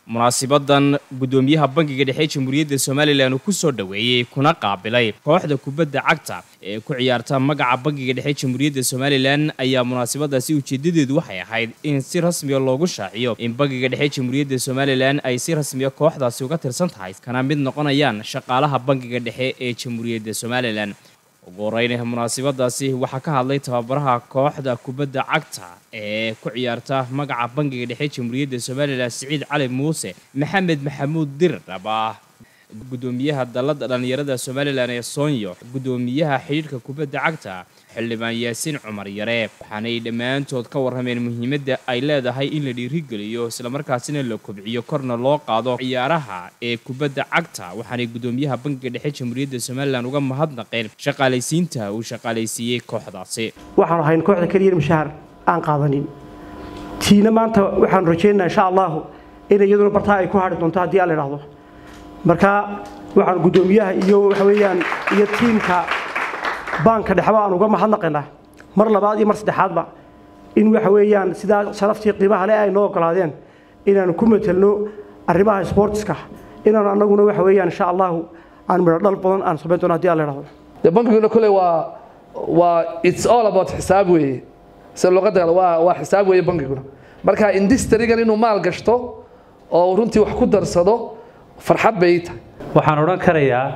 munaasibadan guddoomiyaha bangiga dhexe jamhuuriyadda somalilan uu ku soo dhoweeyey kuna qaabilay kooxda kubadda cagta ee ku ciyaarta magaca bangiga dhexe jamhuuriyadda somalilan ayaa munaasabadaasi ujeedadeedu waxay ahayd in si rasmiya loogu shaaciyo in bangiga dhexe jamhuuriyadda somalilan ay si rasmiya kooxdaasi uga tirsan tahay kana mid noqonayaan shaqaalaha bangiga dhexe ee jamhuuriyadda somalilan ugu horeyn munaasabadaasi waxaa ka hadlay tababaraha kooxda kubadda cagta ee ku ciyaarta magaca bangiga dhexe jamhuuriyadda somalilan siciid cali muuse maxamed maxamuud dirdhaba guddoomiyaha dalladda dhallinyarada somalilan ee soonyo guddoomiyaha xidhiidhka kubadda cagta xildhibaan yaasiin cumar yare waxaanay dhammaantood ka warrameen muhiimadda ay leedahay in la dhiirigeliyo islamarkaasina la kobciyo korna loo qaado ciyaaraha ee kubadda cagta waxaanay guddoomiyaha bangiga dhexe jamhuuriyadda somalilan uga mahadnaqeen shaqaalaysiinta uu shaqaalaysiiyey kooxdaasi waxaanu ahayn kooxda keliya mushahar aan qaadanin tiina maanta waxaanu rajaynaynaa insha allahu in iyaduna bartaa ay ku hadhi doonto haddii aan la idhaahdo marka waxaan guddoomiyaha iyo waxa weeyaan iyo tiimka baanka dhexba aan uga mahadnaqaynaa mar labaad iyo mar saddexaadba in waxa weeyaan sidaa sharaftii qiimaha leh ay noo ogolaadeen inaanu ku matelno arrimaha sportska inaan annaguna waxa weeyaan insha allahu aan midho dhal badan aan samayn doono haddii aan la idhahdo de bankiguna kole waa waa it's all about xisaab weeye sida luqadda kale waa waa xisaab weeye bankiguna marka industrigan inuu maal gashto oo runtii wax ku darsado farxad bay tahay waxaan odhan karayaa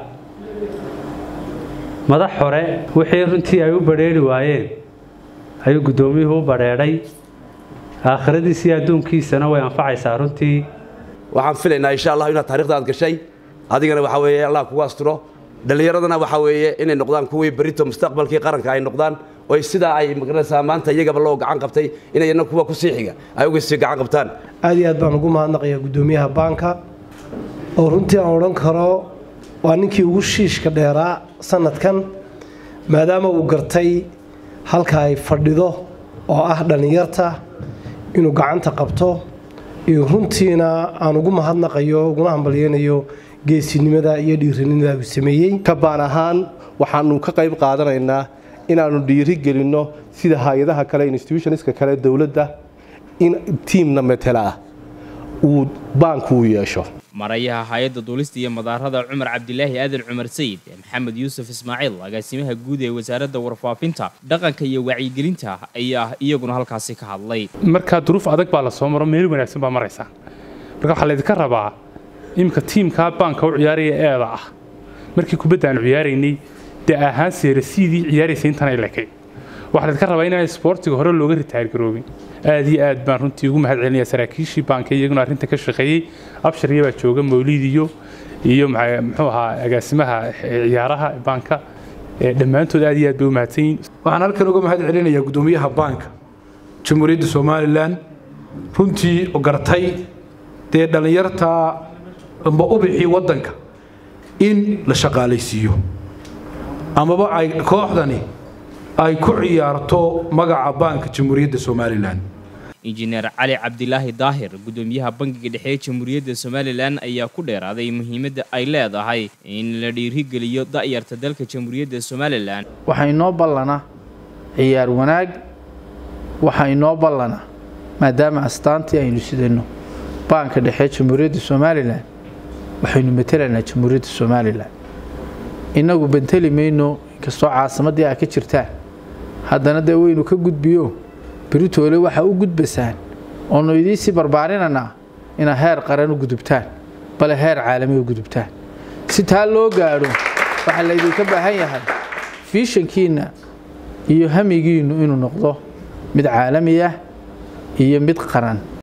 madax hore wixii runtii ay u badrheeri waayeen ayuu guddoomiyuhu u badheedhay aakhiradiisa iyo adduunkiisana way anfacaysaa runtii waxaan filaynaa insha allah inaad taarikhda aad gashay adigana waxaa weeye allah kugu asturo dhallinyaradana waxaa weeye inay noqdaan kuwii berito mustaqbalkii qaranka ay noqdaan oy sidaa ay magaranaysaa maanta iyagaba loo gacan qabtay inayna kuwa ku sii xiga ay uga sii gacan qabtaan aad iyo aad baan ugu mahadnaqayaa guddoomiyaha baanka oo runtii aan odhan karo waa ninkii ugu shiishka dheeraa sanadkan maadaama uu gartay halka ay fadhido oo ah dhallinyarta inuu gacanta qabto iyo runtiina aan ugu mahadnaqayo uguna hambalyeynayo geesinimada iyo dhiiranimada uu sameeyey ka baan ahaan waxaanu ka qayb qaadanaynaa inaannu dhiiri gelinno sida hay-adaha kale institutionska kale dowladda in tiimna metela ah uu baanku u yeesho marayaha hay-adda duulista iyo madaarada cumar cabdilaahi aadan cumar sayid maxamed yuusuf ismaaciil agaasimaha guud ee wasaaradda warfaafinta dhaqanka iyo wacyigelinta ayaa iyaguna halkaasi ka hadlay markaa duruuf adag baa la soo maro meel wanaagsan baa maraysaa marka waxaa laydinka rabaa iminka tiimkaa baanka u ciyaaraya eeda ah markii kubadda aan ciyaaraynay dee ahaan seerasiidii ciyaaraysa intanay lekay waxaa laydinka rabaa inaan isboortiga hore looga ritaargaroobin aad iyo aad baan runtii ugu mahad celinaya saraakiishii baanka iyaguna arrinta ka shaqeeyey abshariya baa jooga mawliid iyo iyo muxuu ahaa agaasimaha ciyaaraha baanka dhammaantood aad iyo aad bay u mahadsan yihin waxaan halkan uga mahad celinayaa guddoomiyaha baanka jamhuuriyadda somalilan runtii gartay dee dhallinyarta amba ubixii waddanka in la shaqaalaysiiyo amaba ay kooxdani ay ku ciyaarto magaca baanka jamhuuriyadda somalilan injineer cali cabdilaahi daahir guddoomiyaha bangiga dhexe ee jamhuuriyadda somalilan ayaa ku dheeraaday muhiimadda ay leedahay in la dhiirigeliyo da'yarta dalka jamhuuriyadda somalilan waxaa inoo ballana ciyaar wanaag waxaa inoo ballana maadaama astaantii aynu sidayno baanka dhexe jamhuuriyadda somalilan waxaynu matelaynaa jamhuuriyadda somalilan innagu benteli mayno inkastoo caasimaddii aa ka jirtaan haddana dee waynu ka gudbiyo beritoole waxaa u gudbasaan oonu idiinsii barbaarinanaa inaa heer qaran u gudubtaan bale heer caalami u gudubtaan si taa loo gaadho waxaa laydinka baahan yahay fiishankiinna iyo hamigiinnu inuu noqdo mid caalami ah iyo mid qaran